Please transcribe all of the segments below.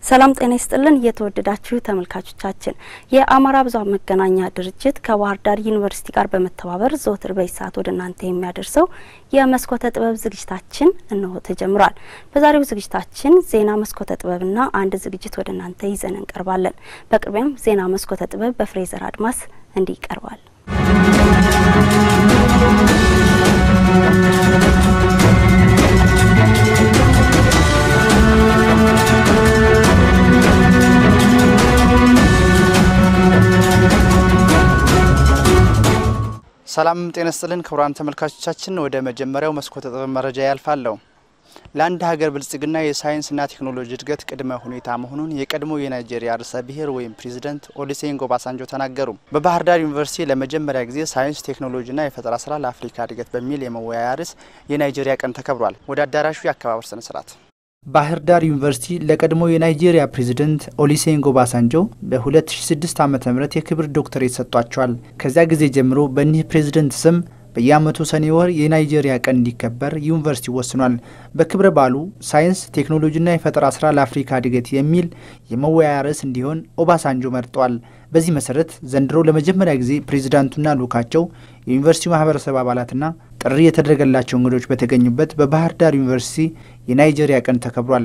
ሰላም ጤና ይስጥልን። እየተወደዳችሁ ተመልካቾቻችን የአማራ ብዙኃን መገናኛ ድርጅት ከባህር ዳር ዩኒቨርሲቲ ጋር በመተባበር ዘወትር በዚህ ሰዓት ወደ እናንተ የሚያደርሰው የመስኮተ ጥበብ ዝግጅታችን እነሆ ተጀምሯል። በዛሬው ዝግጅታችን ዜና መስኮተ ጥበብና አንድ ዝግጅት ወደ እናንተ ይዘን እንቀርባለን። በቅድሚያም ዜና መስኮተ ጥበብ በፍሬዘር አድማስ እንዲህ ይቀርባል። ሰላም ጤና ስጥልን ክቡራን ተመልካቾቻችን፣ ወደ መጀመሪያው መስኮተ ጥበብ መረጃ ያልፋለሁ። ለአንድ ሀገር ብልጽግና የሳይንስና ቴክኖሎጂ እድገት ቅድመ ሁኔታ መሆኑን የቀድሞ የናይጄሪያ ርዕሰ ብሔር ወይም ፕሬዚደንት ኦሉሴጉን ኦባሳንጆ ተናገሩ። በባህር ዳር ዩኒቨርሲቲ ለመጀመሪያ ጊዜ ሳይንስ ቴክኖሎጂና የፈጠራ ስራ ለአፍሪካ እድገት በሚል የመወያያ ርዕስ የናይጄሪያ ቀን ተከብሯል። ወደ አዳራሹ የአከባበር ስነ ስርዓት ባህር ዳር ዩኒቨርሲቲ ለቀድሞ የናይጄሪያ ፕሬዝደንት ኦሉሴጉን ኦባሳንጆ በ2006 ዓ ም የክብር ዶክተሬት ሰጥቷቸዋል። ከዚያ ጊዜ ጀምሮ በእኒህ ፕሬዝደንት ስም በየዓመቱ ሰኔ ወር የናይጄሪያ ቀን እንዲከበር ዩኒቨርሲቲ ወስኗል። በክብረ በዓሉ ሳይንስ ቴክኖሎጂና የፈጠራ ስራ ለአፍሪካ እድገት የሚል የመወያያ ርዕስ እንዲሆን ኦባሳንጆ መርጠዋል። በዚህ መሰረት ዘንድሮ ለመጀመሪያ ጊዜ ፕሬዚዳንቱና ልኡካቸው የዩኒቨርሲቲው ማህበረሰብ አባላትና ጥሪ የተደረገላቸው እንግዶች በተገኙበት በባህር ዳር ዩኒቨርሲቲ የናይጄሪያ ቀን ተከብሯል።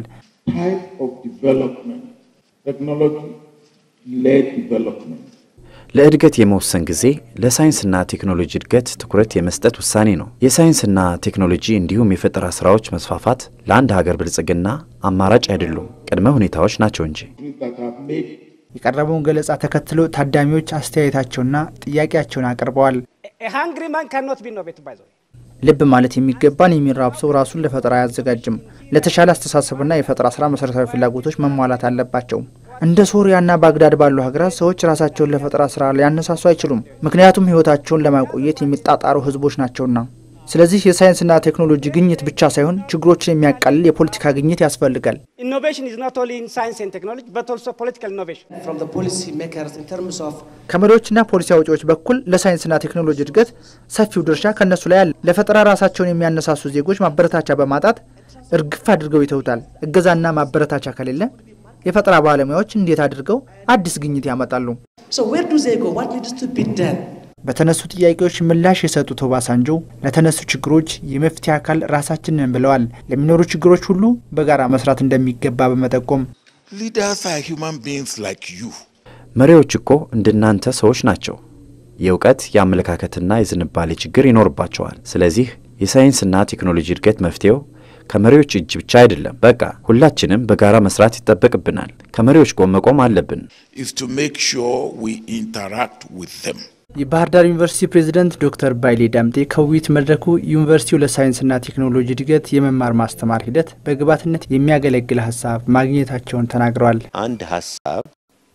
ለእድገት የመወሰን ጊዜ ለሳይንስና ቴክኖሎጂ እድገት ትኩረት የመስጠት ውሳኔ ነው። የሳይንስና ቴክኖሎጂ እንዲሁም የፈጠራ ስራዎች መስፋፋት ለአንድ ሀገር ብልጽግና አማራጭ አይደሉም፣ ቅድመ ሁኔታዎች ናቸው እንጂ። የቀረበውን ገለጻ ተከትሎ ታዳሚዎች አስተያየታቸውና ጥያቄያቸውን አቅርበዋል። ልብ ማለት የሚገባን የሚራብ ሰው ራሱን ለፈጠራ አያዘጋጅም። ለተሻለ አስተሳሰብና የፈጠራ ስራ መሰረታዊ ፍላጎቶች መሟላት አለባቸው። እንደ ሶሪያና ባግዳድ ባሉ ሀገራት ሰዎች ራሳቸውን ለፈጠራ ስራ ሊያነሳሱ አይችሉም፣ ምክንያቱም ህይወታቸውን ለማቆየት የሚጣጣሩ ህዝቦች ናቸውና። ስለዚህ የሳይንስና ቴክኖሎጂ ግኝት ብቻ ሳይሆን ችግሮችን የሚያቃልል የፖለቲካ ግኝት ያስፈልጋል። ከመሪዎችና ፖሊሲ አውጪዎች በኩል ለሳይንስና ቴክኖሎጂ እድገት ሰፊው ድርሻ ከእነሱ ላይ አለ። ለፈጠራ ራሳቸውን የሚያነሳሱ ዜጎች ማበረታቻ በማጣት እርግፍ አድርገው ይተውታል። እገዛና ማበረታቻ ከሌለ የፈጠራ ባለሙያዎች እንዴት አድርገው አዲስ ግኝት ያመጣሉ? በተነሱ ጥያቄዎች ምላሽ የሰጡት ኦባሳንጆ ለተነሱ ችግሮች የመፍትሄ አካል ራሳችንን ብለዋል። ለሚኖሩ ችግሮች ሁሉ በጋራ መስራት እንደሚገባ በመጠቆም መሪዎች እኮ እንደናንተ ሰዎች ናቸው። የእውቀት የአመለካከትና የዝንባሌ ችግር ይኖርባቸዋል። ስለዚህ የሳይንስና ቴክኖሎጂ እድገት መፍትሄው ከመሪዎች እጅ ብቻ አይደለም። በቃ ሁላችንም በጋራ መስራት ይጠበቅብናል። ከመሪዎች ጎን መቆም አለብን። የባህር ዳር ዩኒቨርሲቲ ፕሬዝደንት ዶክተር ባይሌ ዳምጤ ከውይይት መድረኩ ዩኒቨርሲቲው ለሳይንስና ቴክኖሎጂ እድገት የመማር ማስተማር ሂደት በግብዓትነት የሚያገለግል ሀሳብ ማግኘታቸውን ተናግረዋል። አንድ ሀሳብ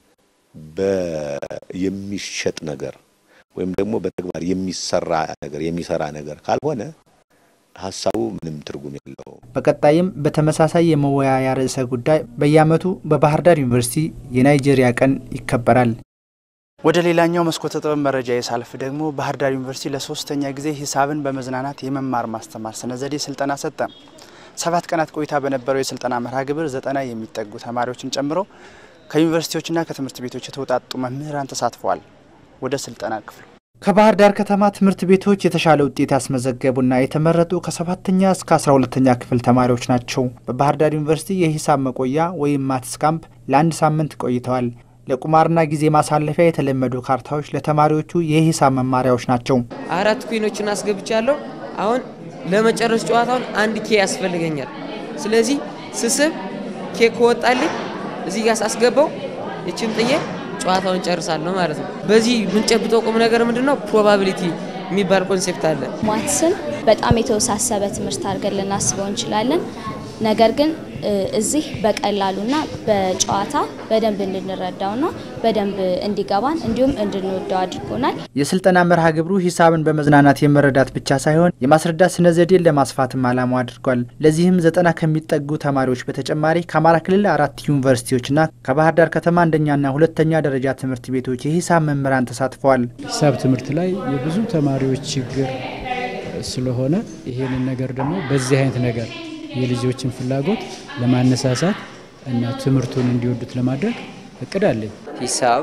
የሚሸጥ ነገር ወይም ደግሞ በተግባር የሚሰራ ነገር የሚሰራ ነገር ካልሆነ ሀሳቡ ምንም ትርጉም የለው። በቀጣይም በተመሳሳይ የመወያያ ርዕሰ ጉዳይ በየዓመቱ በባህር ዳር ዩኒቨርሲቲ የናይጄሪያ ቀን ይከበራል። ወደ ሌላኛው መስኮተ ጥበብ መረጃ የሳልፍ ደግሞ ባህር ዳር ዩኒቨርሲቲ ለሶስተኛ ጊዜ ሂሳብን በመዝናናት የመማር ማስተማር ስነ ዘዴ ስልጠና ሰጠ። ሰባት ቀናት ቆይታ በነበረው የስልጠና መርሃ ግብር ዘጠና የሚጠጉ ተማሪዎችን ጨምሮ ከዩኒቨርሲቲዎችና ከትምህርት ቤቶች የተውጣጡ መምህራን ተሳትፈዋል። ወደ ስልጠና ክፍሉ ከባህር ዳር ከተማ ትምህርት ቤቶች የተሻለ ውጤት ያስመዘገቡና የተመረጡ ከሰባተኛ እስከ አስራ ሁለተኛ ክፍል ተማሪዎች ናቸው። በባህር ዳር ዩኒቨርሲቲ የሂሳብ መቆያ ወይም ማትስ ካምፕ ለአንድ ሳምንት ቆይተዋል። ለቁማርና ጊዜ ማሳለፊያ የተለመዱ ካርታዎች ለተማሪዎቹ የሂሳብ መማሪያዎች ናቸው። አራት ኩኖችን አስገብቻለሁ። አሁን ለመጨረስ ጨዋታውን አንድ ኬ ያስፈልገኛል። ስለዚህ ስስብ ኬ ከወጣልኝ እዚህ ጋር ሳስገባው ይችን ጥዬ ጨዋታውን ጨርሳለሁ ማለት ነው። በዚህ የምንጨብጠው ቁም ነገር ምንድን ነው? ፕሮባቢሊቲ የሚባል ኮንሴፕት አለ። ማትስን በጣም የተወሳሰበ ትምህርት አድርገን ልናስበው እንችላለን። ነገር ግን እዚህ በቀላሉና በጨዋታ በደንብ እንድንረዳውና በደንብ እንዲገባን እንዲሁም እንድንወደው አድርጎናል። የስልጠና መርሃ ግብሩ ሂሳብን በመዝናናት የመረዳት ብቻ ሳይሆን የማስረዳት ስነ ዘዴን ለማስፋትም ዓላማው አድርጓል። ለዚህም ዘጠና ከሚጠጉ ተማሪዎች በተጨማሪ ከአማራ ክልል አራት ዩኒቨርሲቲዎችና ከባህር ዳር ከተማ አንደኛና ሁለተኛ ደረጃ ትምህርት ቤቶች የሂሳብ መምህራን ተሳትፈዋል። ሂሳብ ትምህርት ላይ የብዙ ተማሪዎች ችግር ስለሆነ ይሄንን ነገር ደግሞ በዚህ አይነት ነገር የልጆችን ፍላጎት ለማነሳሳት እና ትምህርቱን እንዲወዱት ለማድረግ እቅድ አለኝ። ሂሳብ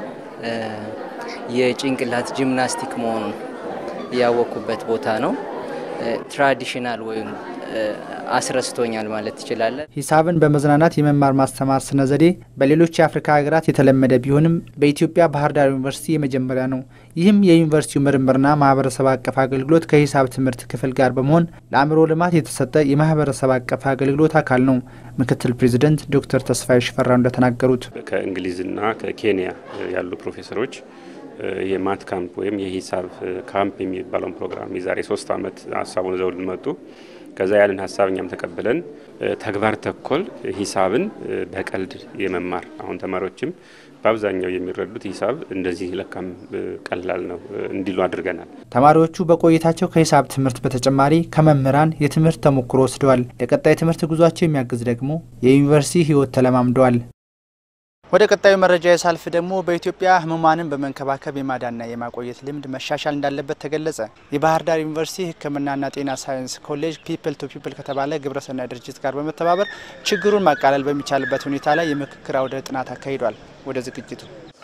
የጭንቅላት ጂምናስቲክ መሆኑን ያወቅኩበት ቦታ ነው። ትራዲሽናል ወይም አስረስቶኛል ማለት ትችላለን። ሂሳብን በመዝናናት የመማር ማስተማር ስነ ዘዴ በሌሎች የአፍሪካ ሀገራት የተለመደ ቢሆንም በኢትዮጵያ ባህር ዳር ዩኒቨርሲቲ የመጀመሪያ ነው። ይህም የዩኒቨርሲቲው ምርምርና ማህበረሰብ አቀፍ አገልግሎት ከሂሳብ ትምህርት ክፍል ጋር በመሆን ለአእምሮ ልማት የተሰጠ የማህበረሰብ አቀፍ አገልግሎት አካል ነው። ምክትል ፕሬዚደንት ዶክተር ተስፋዬ ሽፈራው እንደተናገሩት ከእንግሊዝና ከኬንያ ያሉ ፕሮፌሰሮች የማት ካምፕ ወይም የሂሳብ ካምፕ የሚባለውን ፕሮግራም የዛሬ ሶስት ዓመት ሀሳቡን ይዘው መጡ። ከዛ ያንን ሀሳብ እኛም ተቀብለን ተግባር ተኮር ሂሳብን በቀልድ የመማር አሁን ተማሪዎችም በአብዛኛው የሚረዱት ሂሳብ እንደዚህ ለካም ቀላል ነው እንዲሉ አድርገናል። ተማሪዎቹ በቆይታቸው ከሂሳብ ትምህርት በተጨማሪ ከመምህራን የትምህርት ተሞክሮ ወስደዋል። ለቀጣይ ትምህርት ጉዟቸው የሚያግዝ ደግሞ የዩኒቨርሲቲ ሕይወት ተለማምደዋል። ወደ ቀጣዩ መረጃ የሳልፍ ደግሞ በኢትዮጵያ ህሙማንን በመንከባከብ የማዳንና የማቆየት ልምድ መሻሻል እንዳለበት ተገለጸ። የባህር ዳር ዩኒቨርሲቲ ሕክምናና ጤና ሳይንስ ኮሌጅ ፒፕል ቱ ፒፕል ከተባለ ግብረሰናይ ድርጅት ጋር በመተባበር ችግሩን ማቃለል በሚቻልበት ሁኔታ ላይ የምክክር አውደ ጥናት አካሂዷል። ወደ ዝግጅቱ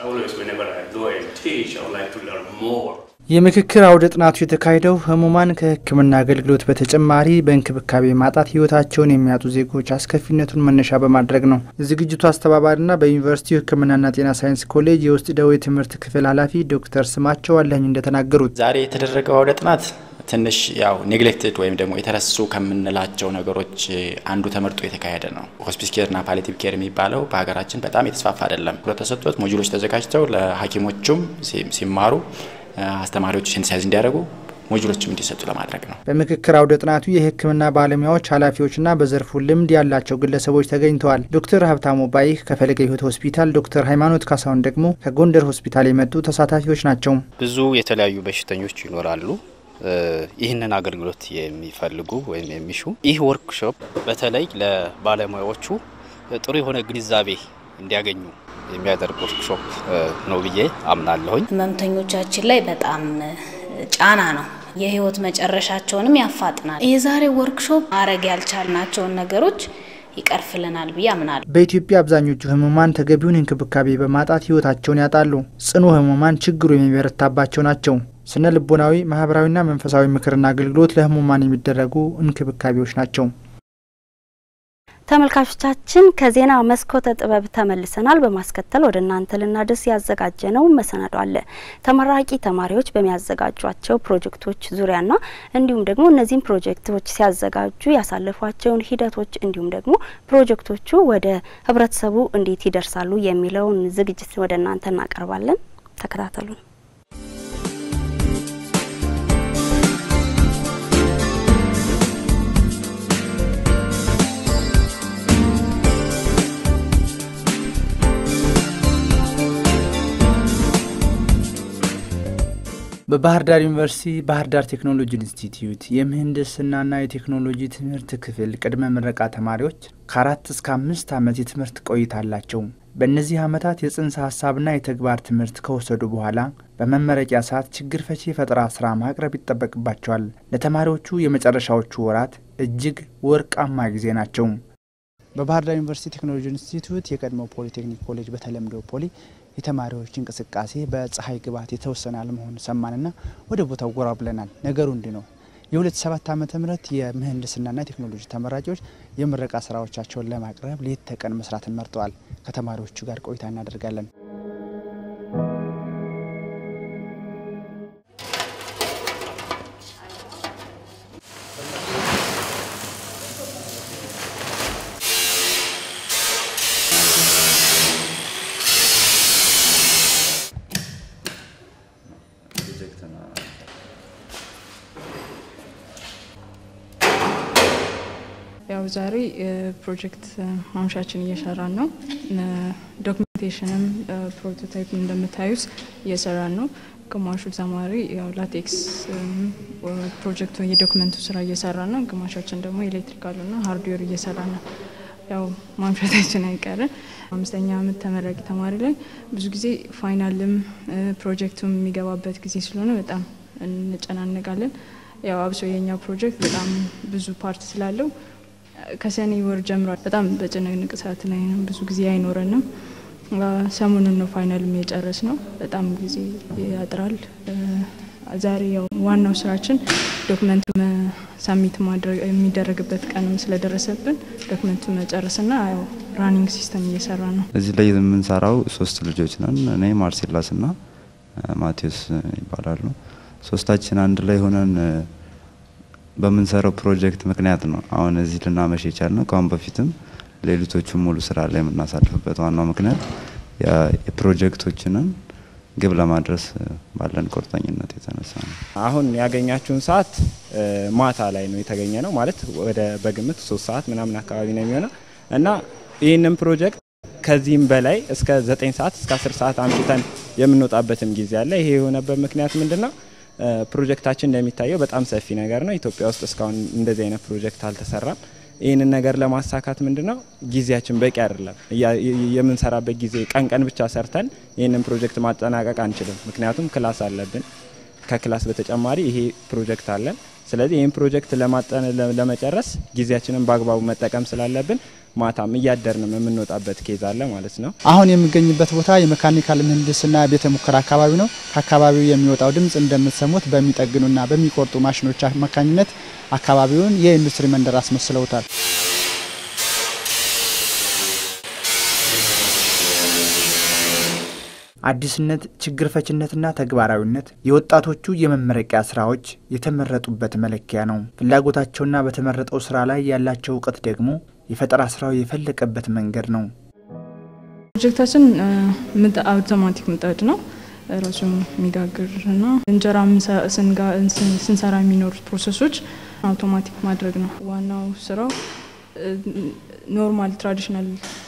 የምክክር አውደ ጥናቱ የተካሄደው ህሙማን ከህክምና አገልግሎት በተጨማሪ በእንክብካቤ ማጣት ህይወታቸውን የሚያጡ ዜጎች አስከፊነቱን መነሻ በማድረግ ነው። የዝግጅቱ አስተባባሪና በዩኒቨርሲቲው ህክምናና ጤና ሳይንስ ኮሌጅ የውስጥ ደዌ ትምህርት ክፍል ኃላፊ ዶክተር ስማቸው አለኝ እንደተናገሩት ዛሬ የተደረገው አውደ ጥናት ትንሽ ያው ኔግሌክትድ ወይም ደግሞ የተረሱ ከምንላቸው ነገሮች አንዱ ተመርጦ የተካሄደ ነው። ሆስፒስ ኬርና ፓሊቲቭ ኬር የሚባለው በሀገራችን በጣም የተስፋፋ አይደለም። ትኩረት ተሰጥቶት ሞጁሎች ተዘጋጅተው ለሐኪሞቹም ሲማሩ አስተማሪዎች ሴንሳይዝ እንዲያደርጉ ሞጁሎችም እንዲሰጡ ለማድረግ ነው። በምክክር አውደ ጥናቱ የህክምና ባለሙያዎች፣ ኃላፊዎችና በዘርፉ ልምድ ያላቸው ግለሰቦች ተገኝተዋል። ዶክተር ሀብታሙ ባይህ ከፈለገ ህይወት ሆስፒታል፣ ዶክተር ሃይማኖት ካሳሁን ደግሞ ከጎንደር ሆስፒታል የመጡ ተሳታፊዎች ናቸው። ብዙ የተለያዩ በሽተኞች ይኖራሉ ይህንን አገልግሎት የሚፈልጉ ወይም የሚሹ ይህ ወርክሾፕ በተለይ ለባለሙያዎቹ ጥሩ የሆነ ግንዛቤ እንዲያገኙ የሚያደርግ ወርክሾፕ ነው ብዬ አምናለሁኝ። ህመምተኞቻችን ላይ በጣም ጫና ነው። የህይወት መጨረሻቸውንም ያፋጥናል። የዛሬ ወርክሾፕ ማድረግ ያልቻልናቸውን ነገሮች ይቀርፍልናል ብዬ አምናለሁ። በኢትዮጵያ አብዛኞቹ ህሙማን ተገቢውን እንክብካቤ በማጣት ህይወታቸውን ያጣሉ። ጽኑ ህሙማን ችግሩ የሚበረታባቸው ናቸው። ስነ ልቦናዊ፣ ማህበራዊና መንፈሳዊ ምክርና አገልግሎት ለህሙማን የሚደረጉ እንክብካቤዎች ናቸው። ተመልካቾቻችን ከዜና መስኮተ ጥበብ ተመልሰናል። በማስከተል ወደ እናንተ ልናደርስ ያዘጋጀ ነው መሰናዶ አለ። ተመራቂ ተማሪዎች በሚያዘጋጇቸው ፕሮጀክቶች ዙሪያና እንዲሁም ደግሞ እነዚህም ፕሮጀክቶች ሲያዘጋጁ ያሳለፏቸውን ሂደቶች እንዲሁም ደግሞ ፕሮጀክቶቹ ወደ ህብረተሰቡ እንዴት ይደርሳሉ የሚለውን ዝግጅት ወደ እናንተ እናቀርባለን። ተከታተሉን። በባህር ዳር ዩኒቨርሲቲ ባህር ዳር ቴክኖሎጂ ኢንስቲትዩት የምህንድስናና የቴክኖሎጂ ትምህርት ክፍል ቅድመ ምረቃ ተማሪዎች ከአራት እስከ አምስት ዓመት የትምህርት ቆይታ አላቸው። በእነዚህ ዓመታት የጽንሰ ሀሳብና የተግባር ትምህርት ከወሰዱ በኋላ በመመረቂያ ሰዓት ችግር ፈቺ የፈጠራ ስራ ማቅረብ ይጠበቅባቸዋል። ለተማሪዎቹ የመጨረሻዎቹ ወራት እጅግ ወርቃማ ጊዜ ናቸው። በባህር ዳር ዩኒቨርሲቲ ቴክኖሎጂ ኢንስቲትዩት የቀድሞ ፖሊቴክኒክ ኮሌጅ በተለምዶ ፖሊ የተማሪዎች እንቅስቃሴ በፀሐይ ግባት የተወሰነ አለመሆኑ ሰማንና ወደ ቦታው ጎራ ብለናል። ነገሩ እንዲህ ነው። የ2007 ዓመተ ምህረት የምህንድስናና ቴክኖሎጂ ተመራቂዎች የምረቃ ስራዎቻቸውን ለማቅረብ ሌት ተቀን መስራትን መርጠዋል። ከተማሪዎቹ ጋር ቆይታ እናደርጋለን። ያው ዛሬ ፕሮጀክት ማምሻችን እየሰራን ነው። ዶክሜንቴሽንም ፕሮቶታይፕ እንደምታዩት እየሰራን ነው። ግማሹ ተማሪ ያው ላቴክስ ፕሮጀክቱ የዶክመንቱ ስራ እየሰራ ነው። ግማሻችን ደግሞ ኤሌክትሪካሉና ሃርድዌር እየሰራ ነው። ያው ማምሻታችን አይቀርም። አምስተኛ አመት ተመራቂ ተማሪ ላይ ብዙ ጊዜ ፋይናልም ፕሮጀክቱም የሚገባበት ጊዜ ስለሆነ በጣም እንጨናነቃለን። ያው አብሶ የኛ ፕሮጀክት በጣም ብዙ ፓርት ስላለው ከሰኔ ወር ጀምሯል። በጣም በጭንቅንቅ ሰዓት ላይ ነው። ብዙ ጊዜ አይኖረንም። ሰሞኑን ነው ፋይናልም የጨረስ ነው። በጣም ጊዜ ያጥራል። ዛሬ ያው ዋናው ስራችን ዶክመንቱ ሳሚት ማድረግ የሚደረግበት ቀንም ስለደረሰብን ዶክመንቱ መጨረስና ያው ራኒንግ ሲስተም እየሰራ ነው። እዚህ ላይ የምንሰራው ሶስት ልጆች ነን። እኔ ማርሴላስ ና ማቴዎስ ይባላሉ። ሶስታችን አንድ ላይ ሆነን በምንሰራው ፕሮጀክት ምክንያት ነው አሁን እዚህ ልናመሽ የቻልነው። ከአሁን በፊትም ሌሊቶቹን ሙሉ ስራ ላይ የምናሳልፍበት ዋናው ምክንያት የፕሮጀክቶችንን ግብ ለማድረስ ባለን ቁርጠኝነት የተነሳ ነው። አሁን ያገኛችሁን ሰዓት ማታ ላይ ነው የተገኘ ነው ማለት ወደ በግምት ሶስት ሰዓት ምናምን አካባቢ ነው የሚሆነው እና ይህንን ፕሮጀክት ከዚህም በላይ እስከ ዘጠኝ ሰዓት እስከ አስር ሰዓት አምሽተን የምንወጣበትም ጊዜ አለ። ይሄ የሆነበት ምክንያት ምንድን ነው? ፕሮጀክታችን እንደሚታየው በጣም ሰፊ ነገር ነው። ኢትዮጵያ ውስጥ እስካሁን እንደዚህ አይነት ፕሮጀክት አልተሰራም። ይህንን ነገር ለማሳካት ምንድን ነው ጊዜያችን በቂ አይደለም። የምንሰራበት ጊዜ ቀን ቀን ብቻ ሰርተን ይህንን ፕሮጀክት ማጠናቀቅ አንችልም። ምክንያቱም ክላስ አለብን። ከክላስ በተጨማሪ ይሄ ፕሮጀክት አለን። ስለዚህ ይህን ፕሮጀክት ለመጨረስ ጊዜያችንን በአግባቡ መጠቀም ስላለብን ማታም እያደርንም የምንወጣበት ኬዝ አለ ማለት ነው። አሁን የሚገኝበት ቦታ የመካኒካል ምህንድስና ቤተ ሙከራ አካባቢ ነው። ከአካባቢው የሚወጣው ድምፅ እንደምትሰሙት በሚጠግኑና በሚቆርጡ ማሽኖች አማካኝነት አካባቢውን የኢንዱስትሪ መንደር አስመስለውታል። አዲስነት፣ ችግር ፈችነትና ተግባራዊነት የወጣቶቹ የመመረቂያ ስራዎች የተመረጡበት መለኪያ ነው። ፍላጎታቸውና በተመረጠው ስራ ላይ ያላቸው እውቀት ደግሞ የፈጠራ ስራው የፈለቀበት መንገድ ነው። ፕሮጀክታችን አውቶማቲክ ምጣድ ነው። ራሱ የሚጋግርና እንጀራ ስንሰራ የሚኖሩት ፕሮሰሶች አውቶማቲክ ማድረግ ነው። ዋናው ስራው ኖርማል ትራዲሽናል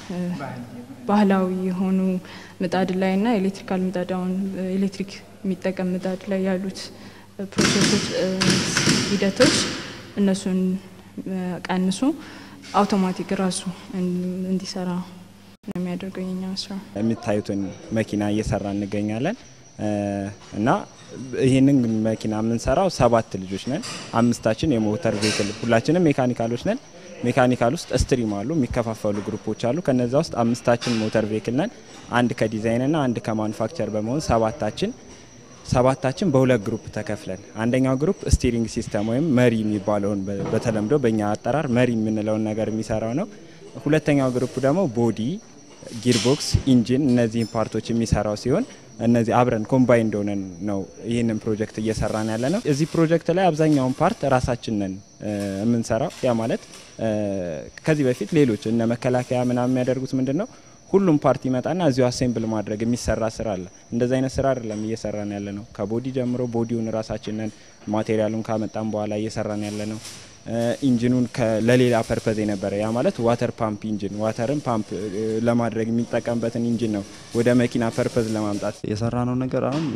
ባህላዊ የሆኑ ምጣድ ላይ እና ኤሌክትሪካል ምጣድ አሁን ኤሌክትሪክ የሚጠቀም ምጣድ ላይ ያሉት ፕሮሴሶች፣ ሂደቶች እነሱን ቀንሶ አውቶማቲክ ራሱ እንዲሰራ ነው የሚያደርገው የኛ ስራ። የሚታዩትን መኪና እየሰራ እንገኛለን እና ይህንን መኪና የምንሰራው ሰባት ልጆች ነን። አምስታችን የሞተር ቬክል ሁላችንም ሜካኒካሎች ነን። ሜካኒካል ውስጥ ስትሪም አሉ፣ የሚከፋፈሉ ግሩፖች አሉ። ከነዛ ውስጥ አምስታችን ሞተር ቬክል ነን። አንድ ከዲዛይንና አንድ ከማኑፋክቸር በመሆን ሰባታችን ሰባታችን በሁለት ግሩፕ ተከፍለን አንደኛው ግሩፕ ስቲሪንግ ሲስተም ወይም መሪ የሚባለውን በተለምዶ በእኛ አጠራር መሪ የምንለውን ነገር የሚሰራው ነው። ሁለተኛው ግሩፕ ደግሞ ቦዲ፣ ጊርቦክስ፣ ኢንጂን እነዚህን ፓርቶች የሚሰራው ሲሆን እነዚህ አብረን ኮምባይን እንደሆነን ነው ይህንን ፕሮጀክት እየሰራን ያለ ነው። እዚህ ፕሮጀክት ላይ አብዛኛውን ፓርት ራሳችን ነን የምንሰራው። ያ ማለት ከዚህ በፊት ሌሎች እነ መከላከያ ምናምን የሚያደርጉት ምንድን ነው ሁሉም ፓርቲ ይመጣና እዚሁ አሴምብል ማድረግ የሚሰራ ስራ አለ። እንደዚህ አይነት ስራ አይደለም እየሰራን ያለ ነው። ከቦዲ ጀምሮ ቦዲውን ራሳችንን ማቴሪያሉን ካመጣን በኋላ እየሰራን ያለ ነው። ኢንጂኑን ለሌላ ፐርፐዝ የነበረ ያ ማለት ዋተር ፓምፕ ኢንጂን ዋተርን ፓምፕ ለማድረግ የሚጠቀምበትን ኢንጂን ነው ወደ መኪና ፐርፐዝ ለማምጣት የሰራነው ነገር አሁን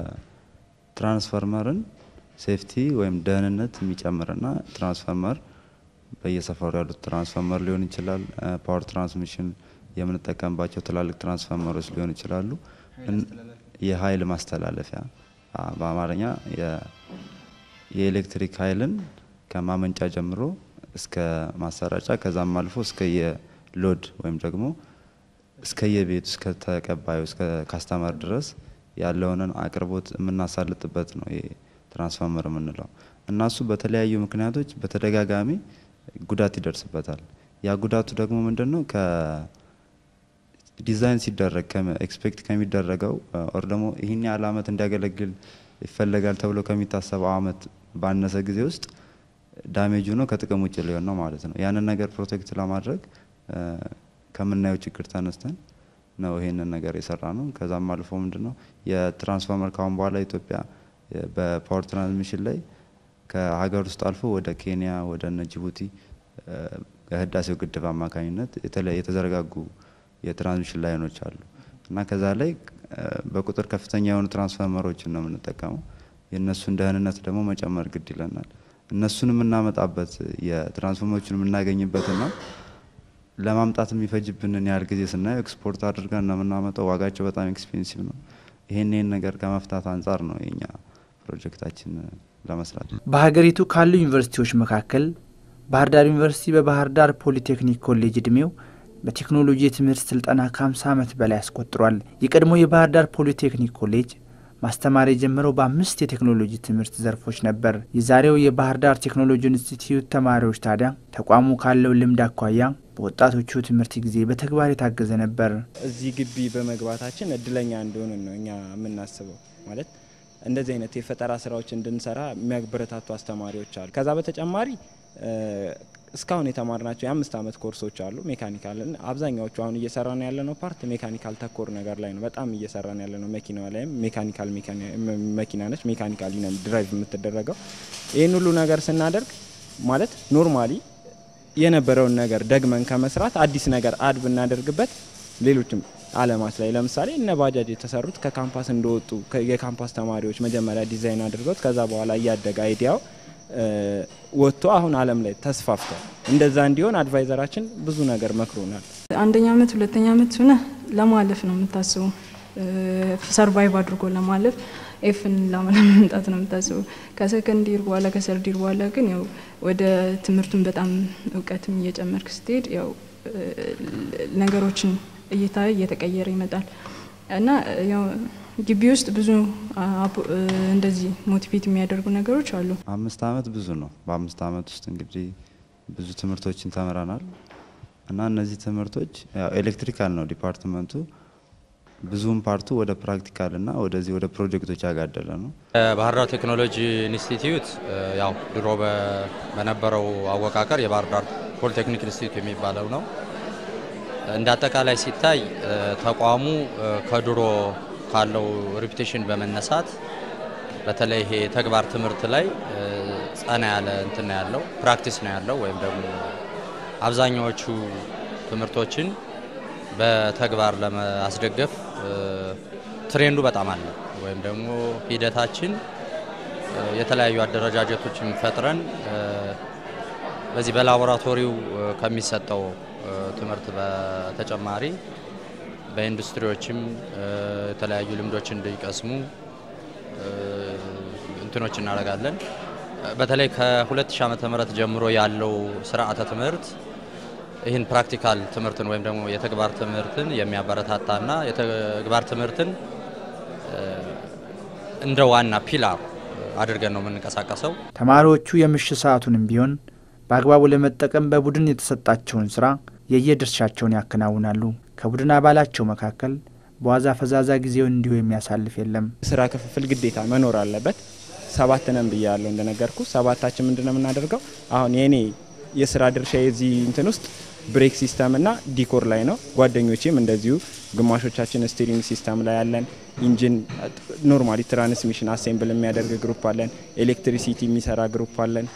የትራንስፈርመርን ሴፍቲ ወይም ደህንነት የሚጨምርና ትራንስፈርመር በየሰፈሩ ያሉት ትራንስፈርመር ሊሆን ይችላል ፓወር ትራንስሚሽን የምንጠቀምባቸው ትላልቅ ትራንስፈርመሮች ሊሆኑ ይችላሉ። የኃይል ማስተላለፊያ በአማርኛ የኤሌክትሪክ ኃይልን ከማመንጫ ጀምሮ እስከ ማሰራጫ ከዛም አልፎ እስከ የሎድ ወይም ደግሞ እስከ የቤቱ እስከ ተቀባዩ እስከ ካስተመር ድረስ ያለውንን አቅርቦት የምናሳልጥበት ነው ይሄ ትራንስፈርመር የምንለው እና እሱ በተለያዩ ምክንያቶች በተደጋጋሚ ጉዳት ይደርስበታል። ያ ጉዳቱ ደግሞ ምንድን ነው? ዲዛይን ሲደረግ ኤክስፔክት ከሚደረገው ኦር ደግሞ ይህን ያህል አመት እንዲያገለግል ይፈለጋል ተብሎ ከሚታሰበው አመት ባነሰ ጊዜ ውስጥ ዳሜጅ ሆኖ ከጥቅም ውጭ ሊሆን ነው ማለት ነው። ያንን ነገር ፕሮቴክት ለማድረግ ከምናየው ችግር ተነስተን ነው ይሄንን ነገር የሰራ ነው። ከዛም አልፎ ምንድን ነው የትራንስፎርመር ካሁን በኋላ ኢትዮጵያ በፓወር ትራንስሚሽን ላይ ከሀገር ውስጥ አልፎ ወደ ኬንያ ወደ እነ ጅቡቲ ከህዳሴው ግድብ አማካኝነት የተዘረጋጉ የትራንስሚሽን ላይኖች አሉ እና ከዛ ላይ በቁጥር ከፍተኛ የሆኑ ትራንስፎርመሮችን ነው የምንጠቀመው። የእነሱን ደህንነት ደግሞ መጨመር ግድ ይለናል። እነሱን የምናመጣበት የትራንስፎርመሮችን የምናገኝበትና ለማምጣት የሚፈጅብንን ያህል ጊዜ ስናየው ኤክስፖርት አድርገን ነው የምናመጣው። ዋጋቸው በጣም ኤክስፔንሲቭ ነው። ይህን ይህን ነገር ከመፍታት አንጻር ነው የኛ ፕሮጀክታችን ለመስራት በሀገሪቱ ካሉ ዩኒቨርሲቲዎች መካከል ባህር ዳር ዩኒቨርሲቲ በባህር ዳር ፖሊቴክኒክ ኮሌጅ እድሜው በቴክኖሎጂ የትምህርት ስልጠና ከ50 ዓመት በላይ አስቆጥሯል። የቀድሞ የባህር ዳር ፖሊቴክኒክ ኮሌጅ ማስተማር የጀመረው በአምስት የቴክኖሎጂ ትምህርት ዘርፎች ነበር። የዛሬው የባህር ዳር ቴክኖሎጂ ኢንስቲትዩት ተማሪዎች ታዲያ ተቋሙ ካለው ልምድ አኳያ በወጣቶቹ ትምህርት ጊዜ በተግባር የታገዘ ነበር። እዚህ ግቢ በመግባታችን እድለኛ እንደሆንን ነው እኛ የምናስበው። ማለት እንደዚህ አይነት የፈጠራ ስራዎች እንድንሰራ የሚያበረታቱ አስተማሪዎች አሉ። ከዛ በተጨማሪ እስካሁን የተማርናቸው የአምስት ዓመት ኮርሶች አሉ። ሜካኒካልን አብዛኛዎቹ አሁን እየሰራን ያለነው ፓርት ሜካኒካል ተኮር ነገር ላይ ነው። በጣም እየሰራን ያለነው መኪናዋ ላይም ሜካኒካል መኪና ነች። ሜካኒካሊ ነው ድራይቭ የምትደረገው። ይህን ሁሉ ነገር ስናደርግ ማለት ኖርማሊ የነበረውን ነገር ደግመን ከመስራት አዲስ ነገር አድ ብናደርግበት ሌሎችም አለማት ላይ ለምሳሌ እነ ባጃጅ የተሰሩት ከካምፓስ እንደወጡ የካምፓስ ተማሪዎች መጀመሪያ ዲዛይን አድርገውት ከዛ በኋላ እያደገ አይዲያው ወጥቶ አሁን አለም ላይ ተስፋፍቷል። እንደዛ እንዲሆን አድቫይዘራችን ብዙ ነገር መክሮናል። አንደኛ አመት ሁለተኛ አመት ሆነ ለማለፍ ነው የምታስበው፣ ሰርቫይቭ አድርጎ ለማለፍ ኤፍን ለመምጣት ነው የምታስበው። ከሰከንድ ይር በኋላ ከሰርድ ይር በኋላ ግን ያው ወደ ትምህርቱን በጣም እውቀትም እየጨመርክ ስትሄድ ያው ነገሮችን እይታ እየተቀየረ ይመጣል እና ያው ግቢ ውስጥ ብዙ እንደዚህ ሞቲቬት የሚያደርጉ ነገሮች አሉ። አምስት አመት ብዙ ነው። በአምስት አመት ውስጥ እንግዲህ ብዙ ትምህርቶችን ተምረናል እና እነዚህ ትምህርቶች ያው ኤሌክትሪካል ነው ዲፓርትመንቱ ብዙም ፓርቱ ወደ ፕራክቲካል እና ወደዚህ ወደ ፕሮጀክቶች ያጋደለ ነው። ባህር ዳር ቴክኖሎጂ ኢንስቲትዩት ያው ድሮ በነበረው አወቃቀር የባህር ዳር ፖሊቴክኒክ ኢንስቲትዩት የሚባለው ነው። እንደ አጠቃላይ ሲታይ ተቋሙ ከድሮ ካለው ሪፑቴሽን በመነሳት በተለይ ይሄ የተግባር ትምህርት ላይ ጸና ያለ እንትን ነው ያለው፣ ፕራክቲስ ነው ያለው ወይም ደግሞ አብዛኛዎቹ ትምህርቶችን በተግባር ለማስደገፍ ትሬንዱ በጣም አለ። ወይም ደግሞ ሂደታችን የተለያዩ አደረጃጀቶችን ፈጥረን በዚህ በላቦራቶሪው ከሚሰጠው ትምህርት በተጨማሪ በኢንዱስትሪዎችም የተለያዩ ልምዶች እንዲቀስሙ እንትኖች እናደርጋለን። በተለይ ከ2000 ዓመተ ምህረት ጀምሮ ያለው ስርዓተ ትምህርት ይህን ፕራክቲካል ትምህርትን ወይም ደግሞ የተግባር ትምህርትን የሚያበረታታና የተግባር ትምህርትን እንደ ዋና ፒላር አድርገን ነው የምንንቀሳቀሰው። ተማሪዎቹ የምሽት ሰዓቱንም ቢሆን በአግባቡ ለመጠቀም በቡድን የተሰጣቸውን ስራ የየድርሻቸውን ያከናውናሉ። ከቡድን አባላቸው መካከል በዋዛ ፈዛዛ ጊዜውን እንዲሁ የሚያሳልፍ የለም። ስራ ክፍፍል ግዴታ መኖር አለበት። ሰባት ነን ብያለሁ እንደነገርኩ። ሰባታችን ምንድን ነው የምናደርገው? አሁን የኔ የስራ ድርሻ የዚህ እንትን ውስጥ ብሬክ ሲስተም እና ዲኮር ላይ ነው። ጓደኞቼም እንደዚሁ ግማሾቻችን ስቲሪንግ ሲስተም ላይ ያለን፣ ኢንጂን ኖርማሊ ትራንስሚሽን አሴምብል የሚያደርግ ግሩፕ አለን፣ ኤሌክትሪሲቲ የሚሰራ ግሩፕ አለን።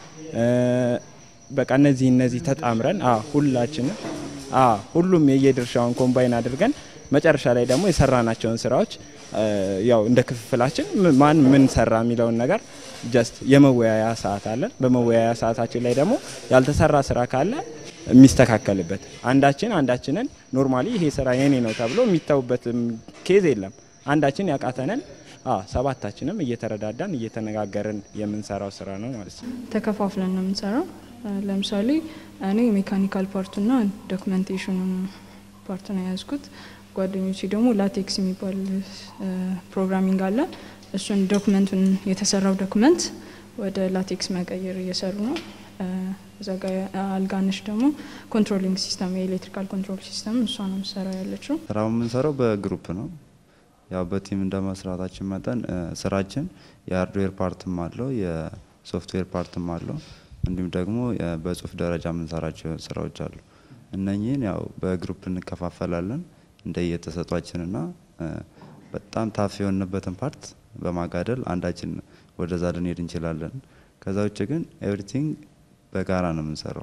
በቃ እነዚህ እነዚህ ተጣምረን ሁላችንም ሁሉም የየድርሻውን ኮምባይን አድርገን መጨረሻ ላይ ደግሞ የሰራናቸውን ስራዎች ያው እንደ ክፍፍላችን ማን ምን ሰራ የሚለውን ነገር ጀስት የመወያያ ሰዓት አለን። በመወያያ ሰዓታችን ላይ ደግሞ ያልተሰራ ስራ ካለ የሚስተካከልበት አንዳችን አንዳችንን ኖርማሊ ይሄ ስራ የኔ ነው ተብሎ የሚታውበት ኬዝ የለም። አንዳችን ያቃተንን ሰባታችንም እየተረዳዳን እየተነጋገርን የምንሰራው ስራ ነው ማለት ነው። ተከፋፍለን ነው የምንሰራው። ለምሳሌ እኔ ሜካኒካል ፓርቱና ዶክመንቴሽኑን ፓርት ነው የያዝኩት። ጓደኞቼ ደግሞ ላቴክስ የሚባል ፕሮግራሚንግ አለን። እሱን ዶክመንቱን የተሰራው ዶክመንት ወደ ላቴክስ መቀየር እየሰሩ ነው። እዛ ጋ አልጋነሽ ደግሞ ኮንትሮሊንግ ሲስተም የኤሌክትሪካል ኮንትሮል ሲስተም እሷ ነው የምሰራው ያለችው። ስራው የምንሰራው በግሩፕ ነው። ያው በቲም እንደ መስራታችን መጠን ስራችን የሃርድዌር ፓርትም አለው የሶፍትዌር ፓርትም አለው። እንዲሁም ደግሞ በጽሁፍ ደረጃ የምንሰራቸው ስራዎች አሉ። እነኚህን ያው በግሩፕ እንከፋፈላለን እንደየተሰጧችንና በጣም ታፍ የሆንበትን ፓርት በማጋደል አንዳችን ወደዛ ልንሄድ እንችላለን። ከዛ ውጭ ግን ኤቭሪቲንግ በጋራ ነው የምንሰራው።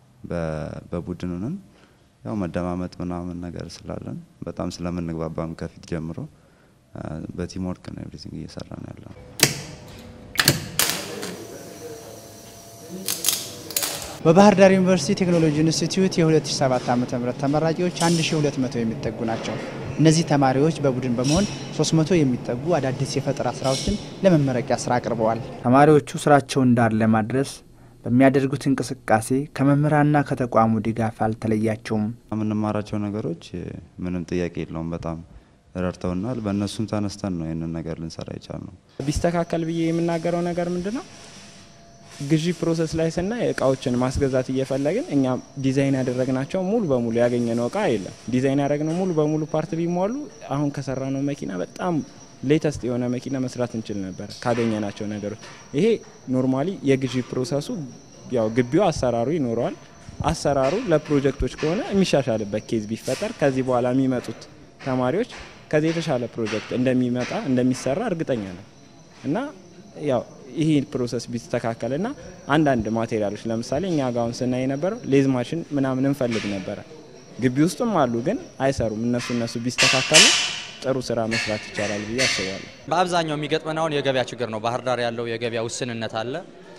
በቡድን ሆነን ያው መደማመጥ ምናምን ነገር ስላለን በጣም ስለምንግባባም ከፊት ጀምሮ በቲም ወርክ ነው ኤቭሪቲንግ እየሰራ ነው ያለው። በባህር ዳር ዩኒቨርሲቲ ቴክኖሎጂ ኢንስቲትዩት የ2007 ዓ ም ተመራቂዎች 1200 የሚጠጉ ናቸው። እነዚህ ተማሪዎች በቡድን በመሆን 300 የሚጠጉ አዳዲስ የፈጠራ ስራዎችን ለመመረቂያ ስራ አቅርበዋል። ተማሪዎቹ ስራቸውን ዳር ለማድረስ በሚያደርጉት እንቅስቃሴ ከመምህራንና ከተቋሙ ድጋፍ አልተለያቸውም። የምንማራቸው ነገሮች ምንም ጥያቄ የለውም በጣም ረድተውናል። በእነሱም ተነስተን ነው ይህንን ነገር ልንሰራ የቻልነው። ቢስተካከል ብዬ የምናገረው ነገር ምንድን ነው? ግዢ ፕሮሰስ ላይ ስናይ እቃዎችን ማስገዛት እየፈለግን እኛ ዲዛይን ያደረግናቸው ሙሉ በሙሉ ያገኘነው እቃ የለም። ዲዛይን ያደረግነው ሙሉ በሙሉ ፓርት ቢሟሉ አሁን ከሰራነው መኪና በጣም ሌተስት የሆነ መኪና መስራት እንችል ነበር ካገኘናቸው ነገሮች። ይሄ ኖርማሊ የግዢ ፕሮሰሱ ያው ግቢው አሰራሩ ይኖረዋል። አሰራሩ ለፕሮጀክቶች ከሆነ የሚሻሻልበት ኬዝ ቢፈጠር ከዚህ በኋላ የሚመጡት ተማሪዎች ከዚህ የተሻለ ፕሮጀክት እንደሚመጣ እንደሚሰራ እርግጠኛ ነው እና ያው ይህ ፕሮሰስ ቢስተካከል ና አንዳንድ ማቴሪያሎች ለምሳሌ እኛ ጋውን ስናይ የነበረው ሌዝ ማሽን ምናምን እንፈልግ ነበረ። ግቢ ውስጥም አሉ ግን አይሰሩም። እነሱ እነሱ ቢስተካከሉ ጥሩ ስራ መስራት ይቻላል ብዬ አስባለሁ። በአብዛኛው የሚገጥመን አሁን የገበያ ችግር ነው። ባህር ዳር ያለው የገበያ ውስንነት አለ።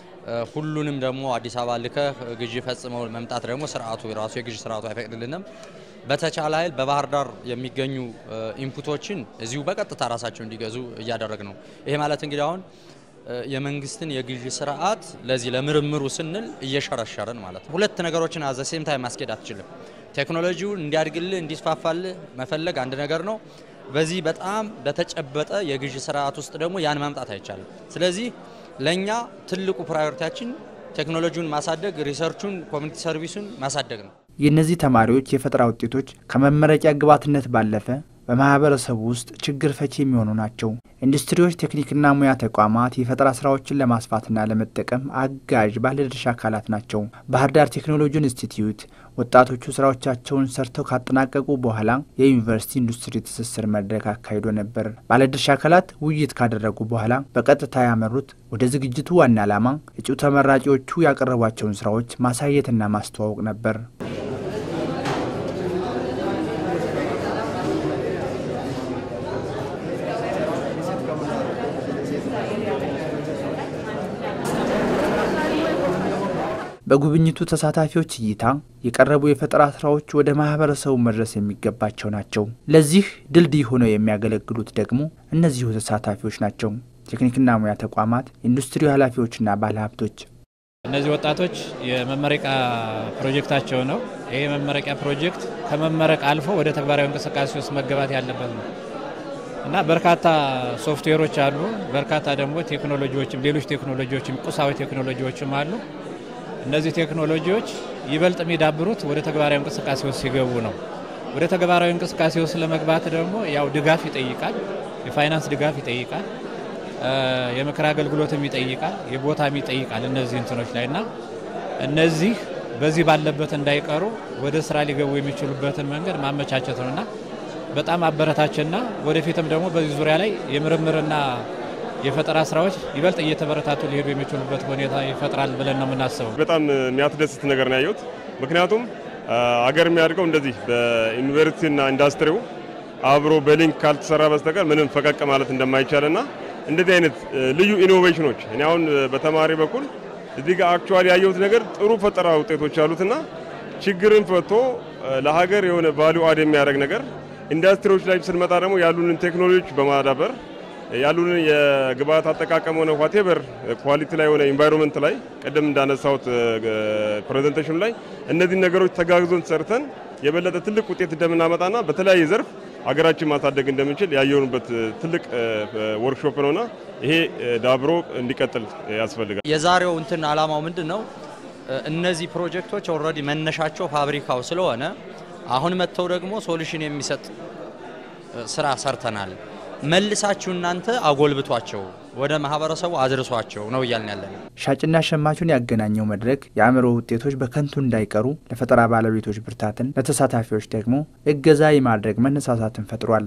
ሁሉንም ደግሞ አዲስ አበባ ልከህ ግዢ ፈጽመው መምጣት ደግሞ ስርዓቱ ራሱ የግዢ ስርዓቱ አይፈቅድልንም። በተቻለ ኃይል በባህር ዳር የሚገኙ ኢንፑቶችን እዚሁ በቀጥታ ራሳቸው እንዲገዙ እያደረግ ነው። ይሄ ማለት እንግዲህ አሁን የመንግስትን የግዢ ስርዓት ለዚህ ለምርምሩ ስንል እየሸረሸርን ማለት ነው። ሁለት ነገሮችን አዘ ሴም ታይም ማስኬድ አትችልም። ቴክኖሎጂውን እንዲያድግልህ እንዲስፋፋልህ መፈለግ አንድ ነገር ነው። በዚህ በጣም በተጨበጠ የግዢ ስርዓት ውስጥ ደግሞ ያን ማምጣት አይቻልም። ስለዚህ ለእኛ ትልቁ ፕራዮሪቲያችን ቴክኖሎጂውን ማሳደግ፣ ሪሰርቹን፣ ኮሚኒቲ ሰርቪሱን ማሳደግ ነው። የእነዚህ ተማሪዎች የፈጠራ ውጤቶች ከመመረቂያ ግብዓትነት ባለፈ በማህበረሰቡ ውስጥ ችግር ፈቺ የሚሆኑ ናቸው። ኢንዱስትሪዎች፣ ቴክኒክና ሙያ ተቋማት የፈጠራ ስራዎችን ለማስፋትና ለመጠቀም አጋዥ ባለድርሻ አካላት ናቸው። ባህር ዳር ቴክኖሎጂ ኢንስቲትዩት ወጣቶቹ ስራዎቻቸውን ሰርተው ካጠናቀቁ በኋላ የዩኒቨርሲቲ ኢንዱስትሪ ትስስር መድረክ አካሂዶ ነበር። ባለድርሻ አካላት ውይይት ካደረጉ በኋላ በቀጥታ ያመሩት ወደ ዝግጅቱ ዋና ዓላማ እጩ ተመራቂዎቹ ያቀረቧቸውን ስራዎች ማሳየትና ማስተዋወቅ ነበር። በጉብኝቱ ተሳታፊዎች እይታ የቀረቡ የፈጠራ ስራዎች ወደ ማህበረሰቡ መድረስ የሚገባቸው ናቸው። ለዚህ ድልድይ ሆነው የሚያገለግሉት ደግሞ እነዚሁ ተሳታፊዎች ናቸው። ቴክኒክና ሙያ ተቋማት፣ ኢንዱስትሪ ኃላፊዎችና ባለሀብቶች። እነዚህ ወጣቶች የመመረቂያ ፕሮጀክታቸው ነው። ይህ የመመረቂያ ፕሮጀክት ከመመረቅ አልፎ ወደ ተግባራዊ እንቅስቃሴ ውስጥ መገባት ያለበት ነው እና በርካታ ሶፍትዌሮች አሉ። በርካታ ደግሞ ቴክኖሎጂዎችም ሌሎች ቴክኖሎጂዎችም ቁሳዊ ቴክኖሎጂዎችም አሉ። እነዚህ ቴክኖሎጂዎች ይበልጥ የሚዳብሩት ወደ ተግባራዊ እንቅስቃሴ ውስጥ ሲገቡ ነው። ወደ ተግባራዊ እንቅስቃሴ ውስጥ ለመግባት ደግሞ ያው ድጋፍ ይጠይቃል፣ የፋይናንስ ድጋፍ ይጠይቃል፣ የምክር አገልግሎትም ይጠይቃል፣ የቦታም ይጠይቃል። እነዚህ እንትኖች ላይ እና እነዚህ በዚህ ባለበት እንዳይቀሩ ወደ ስራ ሊገቡ የሚችሉበትን መንገድ ማመቻቸት ነው እና በጣም አበረታችና ወደፊትም ደግሞ በዚህ ዙሪያ ላይ የምርምርና የፈጠራ ስራዎች ይበልጥ እየተበረታቱ ሊሄዱ የሚችሉበት ሁኔታ ይፈጥራል ብለን ነው የምናስበው። በጣም የሚያስደስት ነገር ነው ያየሁት። ምክንያቱም አገር የሚያድገው እንደዚህ በዩኒቨርሲቲና ኢንዱስትሪው አብሮ በሊንክ ካልተሰራ በስተቀር ምንም ፈቀቅ ማለት እንደማይቻልና እንደዚህ አይነት ልዩ ኢኖቬሽኖች እኔ አሁን በተማሪ በኩል እዚህ ጋር አክቹዋሊ ያየሁት ነገር ጥሩ ፈጠራ ውጤቶች አሉትና ችግርን ፈቶ ለሀገር የሆነ ቫሊዩ አድ የሚያደርግ ነገር ኢንዱስትሪዎች ላይ ስንመጣ ደግሞ ያሉንን ቴክኖሎጂዎች በማዳበር ያሉንን የግብአት አጠቃቀም ሆነ ዋቴቨር ኳሊቲ ላይ ሆነ ኢንቫይሮንመንት ላይ ቅድም እንዳነሳሁት ፕሬዘንቴሽኑ ላይ እነዚህን ነገሮች ተጋግዞን ሰርተን የበለጠ ትልቅ ውጤት እንደምናመጣና በተለያየ ዘርፍ ሀገራችን ማሳደግ እንደምንችል ያየኑበት ትልቅ ወርክሾፕ ነውና ይሄ ዳብሮ እንዲቀጥል ያስፈልጋል። የዛሬው እንትን አላማው ምንድን ነው? እነዚህ ፕሮጀክቶች ኦልሬዲ መነሻቸው ፋብሪካው ስለሆነ አሁን መጥተው ደግሞ ሶሉሽን የሚሰጥ ስራ ሰርተናል መልሳችሁ እናንተ አጎልብቷቸው ወደ ማህበረሰቡ አድርሷቸው ነው እያልን ያለን። ሻጭና ሸማቹን ያገናኘው መድረክ የአእምሮ ውጤቶች በከንቱ እንዳይቀሩ ለፈጠራ ባለቤቶች ብርታትን፣ ለተሳታፊዎች ደግሞ እገዛ የማድረግ መነሳሳትን ፈጥሯል።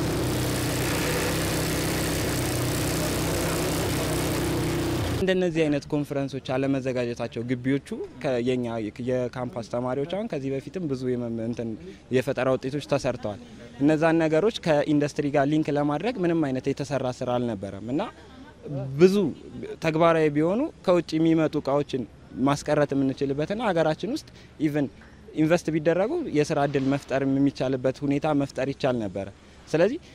እንደነዚህ አይነት ኮንፈረንሶች አለመዘጋጀታቸው ግቢዎቹ የኛ የካምፓስ ተማሪዎች አሁን ከዚህ በፊትም ብዙ እንትን የፈጠራ ውጤቶች ተሰርተዋል። እነዛን ነገሮች ከኢንዱስትሪ ጋር ሊንክ ለማድረግ ምንም አይነት የተሰራ ስራ አልነበረም እና ብዙ ተግባራዊ ቢሆኑ ከውጭ የሚመጡ እቃዎችን ማስቀረት የምንችልበትና ሀገራችን ውስጥ ኢቨን ኢንቨስት ቢደረጉ የስራ እድል መፍጠር የሚቻልበት ሁኔታ መፍጠር ይቻል ነበረ። ስለዚህ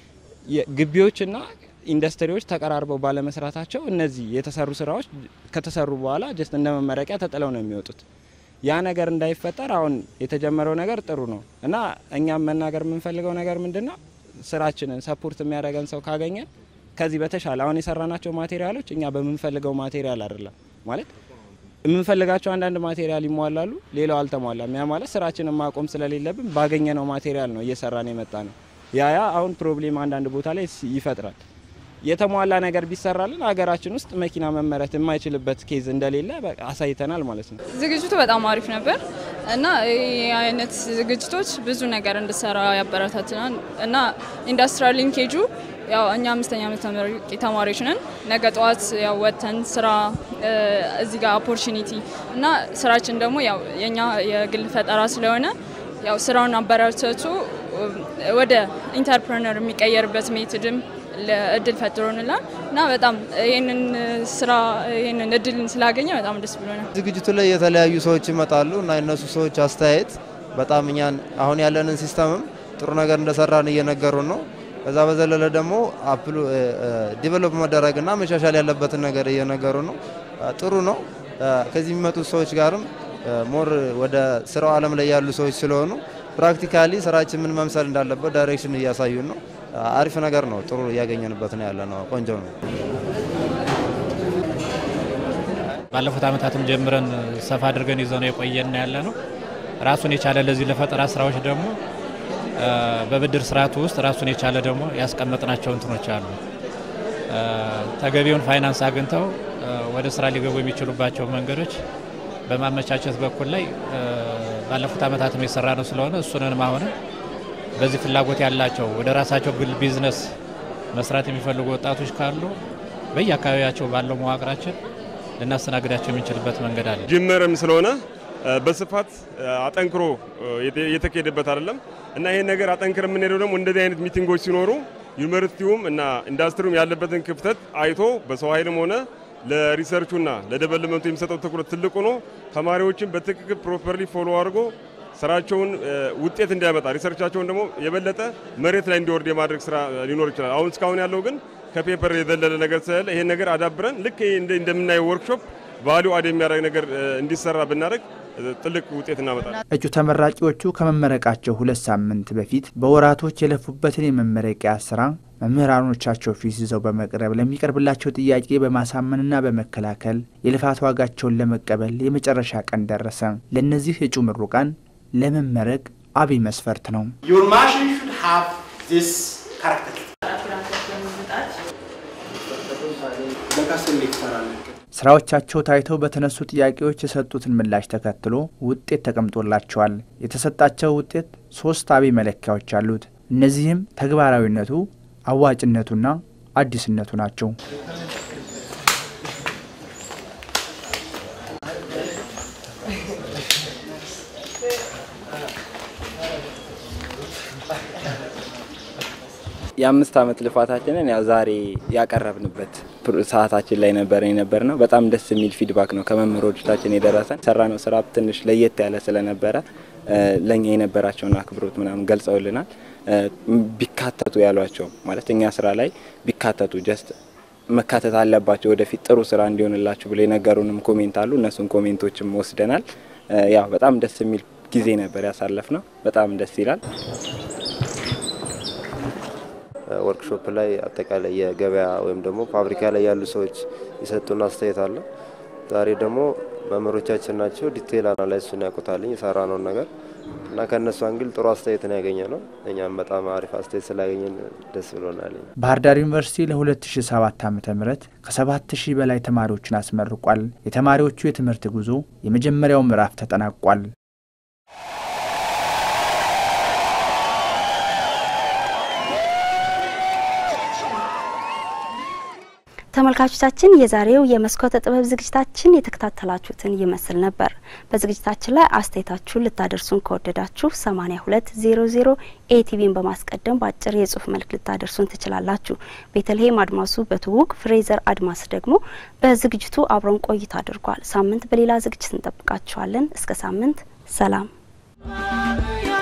ግቢዎችና ኢንዱስትሪዎች ተቀራርበው ባለመስራታቸው እነዚህ የተሰሩ ስራዎች ከተሰሩ በኋላ ጀስት እንደ መመረቂያ ተጥለው ነው የሚወጡት። ያ ነገር እንዳይፈጠር አሁን የተጀመረው ነገር ጥሩ ነው እና እኛም መናገር የምንፈልገው ነገር ምንድን ነው፣ ስራችንን ሰፖርት የሚያደርገን ሰው ካገኘን ከዚህ በተሻለ አሁን የሰራናቸው ማቴሪያሎች እኛ በምንፈልገው ማቴሪያል አይደለም ማለት የምንፈልጋቸው አንዳንድ ማቴሪያል ይሟላሉ፣ ሌላው አልተሟላም። ያ ማለት ስራችንን ማቆም ስለሌለብን ባገኘነው ማቴሪያል ነው እየሰራን የመጣ ነው። ያ ያ አሁን ፕሮብሌም አንዳንድ ቦታ ላይ ይፈጥራል። የተሟላ ነገር ቢሰራልን ሀገራችን ውስጥ መኪና መመረት የማይችልበት ኬዝ እንደሌለ አሳይተናል ማለት ነው። ዝግጅቱ በጣም አሪፍ ነበር እና ይህ አይነት ዝግጅቶች ብዙ ነገር እንድሰራ ያበረታትናል እና ኢንዱስትሪያል ሊንኬጁ ያው እኛ አምስተኛ ዓመት ተመራቂ ተማሪዎች ነን። ነገ ጠዋት ያው ወጥተን ስራ እዚህ ጋር ኦፖርቹኒቲ እና ስራችን ደግሞ ያው የኛ የግል ፈጠራ ስለሆነ ያው ስራውን አበረታቱ ወደ ኢንተርፕረነር የሚቀየርበት ሜትድም እድል ፈጥሮንላል እና በጣም ይህንን ስራ ይህንን እድልን ስላገኘ በጣም ደስ ብሎናል። ዝግጅቱ ላይ የተለያዩ ሰዎች ይመጣሉ እና የነሱ ሰዎች አስተያየት በጣም እኛን አሁን ያለንን ሲስተምም ጥሩ ነገር እንደሰራን እየነገሩን ነው። ከዛ በዘለለ ደግሞ አፕሉ ዲቨሎፕ መደረግና መሻሻል ያለበትን ነገር እየነገሩ ነው። ጥሩ ነው። ከዚህ የሚመጡት ሰዎች ጋርም ሞር ወደ ስራው ዓለም ላይ ያሉ ሰዎች ስለሆኑ ፕራክቲካሊ ስራችን ምን መምሰል እንዳለበት ዳይሬክሽን እያሳዩን ነው። አሪፍ ነገር ነው። ጥሩ እያገኘንበት ነው ያለ ነው። ቆንጆ ነው። ባለፉት ዓመታትም ጀምረን ሰፋ አድርገን ይዘው ነው የቆየን ያለ ነው። ራሱን የቻለ ለዚህ ለፈጠራ ስራዎች ደግሞ በብድር ስርዓቱ ውስጥ ራሱን የቻለ ደግሞ ያስቀመጥናቸው እንትኖች አሉ። ተገቢውን ፋይናንስ አግኝተው ወደ ስራ ሊገቡ የሚችሉባቸው መንገዶች በማመቻቸት በኩል ላይ ባለፉት ዓመታትም የሰራ ነው ስለሆነ እሱንንም አሁንም በዚህ ፍላጎት ያላቸው ወደ ራሳቸው ግል ቢዝነስ መስራት የሚፈልጉ ወጣቶች ካሉ በየአካባቢያቸው ባለው መዋቅራችን ልናስተናግዳቸው የምንችልበት መንገድ አለ። ጅምርም ስለሆነ በስፋት አጠንክሮ የተካሄደበት አይደለም እና ይሄን ነገር አጠንክር የምንሄደው ደግሞ እንደዚህ አይነት ሚቲንጎች ሲኖሩ ዩኒቨርሲቲውም እና ኢንዱስትሪውም ያለበትን ክፍተት አይቶ በሰው ኃይልም ሆነ ለሪሰርቹና ለደቨሎፕመንቱ የሚሰጠው ትኩረት ትልቁ ነው። ተማሪዎችን በትክክል ፕሮፐርሊ ፎሎ አድርጎ ስራቸውን ውጤት እንዲያመጣ ሪሰርቻቸውን ደግሞ የበለጠ መሬት ላይ እንዲወርድ የማድረግ ስራ ሊኖር ይችላል። አሁን እስካሁን ያለው ግን ከፔፐር የዘለለ ነገር ስለሌለ ይሄን ነገር አዳብረን ልክ እንደምናየው ወርክሾፕ ቫሊዩ አድ የሚያደርግ ነገር እንዲሰራ ብናደርግ ትልቅ ውጤት እናመጣለን። እጩ ተመራቂዎቹ ከመመረቃቸው ሁለት ሳምንት በፊት በወራቶች የለፉበትን የመመረቂያ ስራ መምህራኖቻቸው ፊት ይዘው በመቅረብ ለሚቀርብላቸው ጥያቄ በማሳመንና በመከላከል የልፋት ዋጋቸውን ለመቀበል የመጨረሻ ቀን ደረሰ። ለእነዚህ እጩ ምሩቃን ለመመረቅ አብይ መስፈርት ነው። ስራዎቻቸው ታይተው በተነሱ ጥያቄዎች የሰጡትን ምላሽ ተከትሎ ውጤት ተቀምጦላቸዋል። የተሰጣቸው ውጤት ሶስት አብይ መለኪያዎች አሉት። እነዚህም ተግባራዊነቱ፣ አዋጭነቱና አዲስነቱ ናቸው። የአምስት ዓመት ልፋታችንን ያው ዛሬ ያቀረብንበት ሰዓታችን ላይ ነበር የነበር ነው። በጣም ደስ የሚል ፊድባክ ነው ከመምህሮቻችን የደረሰን። የሰራነው ስራ ትንሽ ለየት ያለ ስለነበረ ለእኛ የነበራቸውን አክብሮት ምናምን ገልጸውልናል። ቢካተቱ ያሏቸው ማለት እኛ ስራ ላይ ቢካተቱ ጀስት መካተት አለባቸው ወደፊት ጥሩ ስራ እንዲሆንላችሁ ብሎ የነገሩንም ኮሜንት አሉ። እነሱን ኮሜንቶችም ወስደናል። ያው በጣም ደስ የሚል ጊዜ ነበር ያሳለፍ ነው። በጣም ደስ ይላል። ወርክሾፕ ላይ አጠቃላይ የገበያ ወይም ደግሞ ፋብሪካ ላይ ያሉ ሰዎች የሰጡን አስተያየት አለ። ዛሬ ደግሞ መምህሮቻችን ናቸው ዲቴይል አናላይሱን ያውቁታልኝ የሰራ ነውን ነገር እና ከእነሱ አንግል ጥሩ አስተያየት ነው ያገኘ ነው። እኛም በጣም አሪፍ አስተያየት ስላገኘን ደስ ብሎናል። ባህር ዳር ዩኒቨርሲቲ ለ2007 ዓ ም ከ7000 በላይ ተማሪዎችን አስመርቋል። የተማሪዎቹ የትምህርት ጉዞ የመጀመሪያው ምዕራፍ ተጠናቋል። ተመልካቾቻችን የዛሬው የመስኮተ ጥበብ ዝግጅታችን የተከታተላችሁትን ይመስል ነበር። በዝግጅታችን ላይ አስተያየታችሁን ልታደርሱን ከወደዳችሁ 8200 ኤቲቪን በማስቀደም በአጭር የጽሁፍ መልክ ልታደርሱን ትችላላችሁ። ቤተልሔም አድማሱ በትውውቅ ፍሬዘር አድማስ ደግሞ በዝግጅቱ አብረን ቆይታ አድርጓል። ሳምንት በሌላ ዝግጅት እንጠብቃችኋለን። እስከ ሳምንት ሰላም።